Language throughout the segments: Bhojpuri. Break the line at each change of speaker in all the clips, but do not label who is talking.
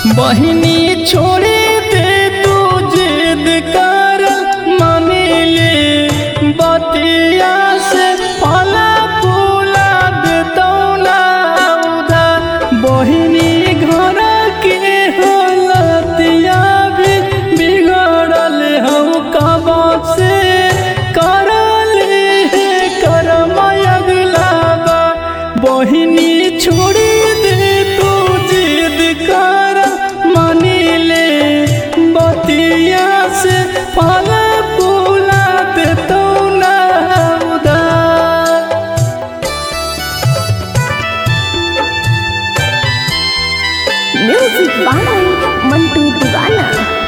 बहिनी छोड़ी दे तू जिद कर मानिले बतिया से फला फूला देतौ ना उधार बहिनी घर के हालतिया भी बिगड़ल हम कब से करले करम अगला बा बहिनी छोड़ी दे तू जिद कर मानिले बतिया से फल फूला देतौ ना उधार
म्यूजिक बाय मंटू दीवाना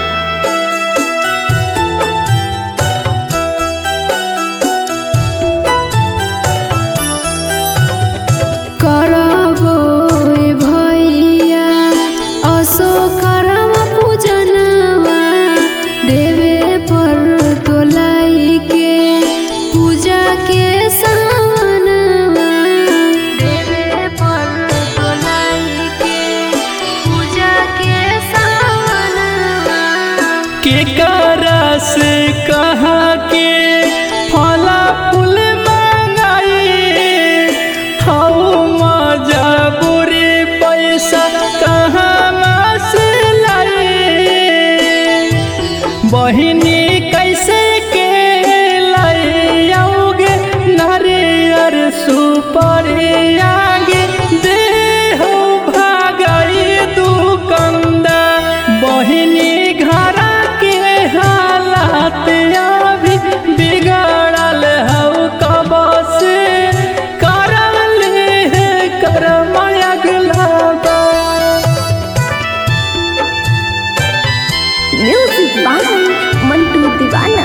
करबो ए भैया असो करम पूजनवा देवे पर तोलाई के पूजा के सावनवा देवे पर तोलाई के पूजा के सावनवा
के करा से कहा के फला फूल मंगाई हाउ मजा बुरी पैसा कहाँ से लाई बहिनी कैसे के लाओगे नारियर सुपर आगे दे हो भागई दुकंदा बहिनी घर के हालात अभी बिगड़ल हऊ कब से करल करम अगला बा
म्यूजिक बाय मंटू दीवाना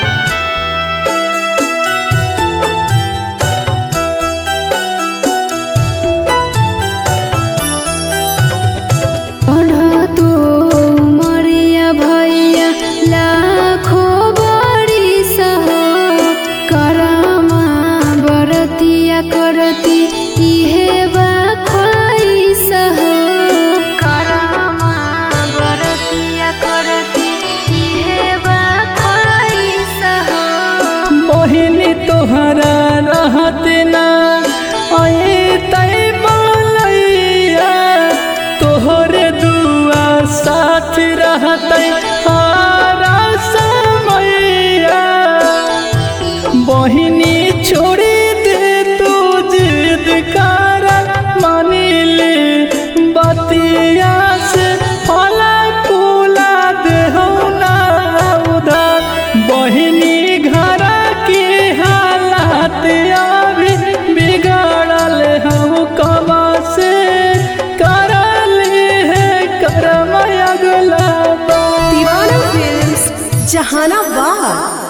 तो मरिया भैया लाखो बड़ी सह करमा बरतिया करती इहे बाखाई सह करमा बरतिया करती इहे बाखाई सह
बहिनी तोहरा रहत ना आए तय बोलैया तोहरे दुआ साथ रहत हारा समैया बहिनी छोड़ी दे तू जिद कर मानिले बतिया से फला फूला देहो ना उधार बहिनी घर के हालात अभी बिगड़ल हम कब से करल है करम अगला बा
दीवाना फिल्म्स जहानाबाद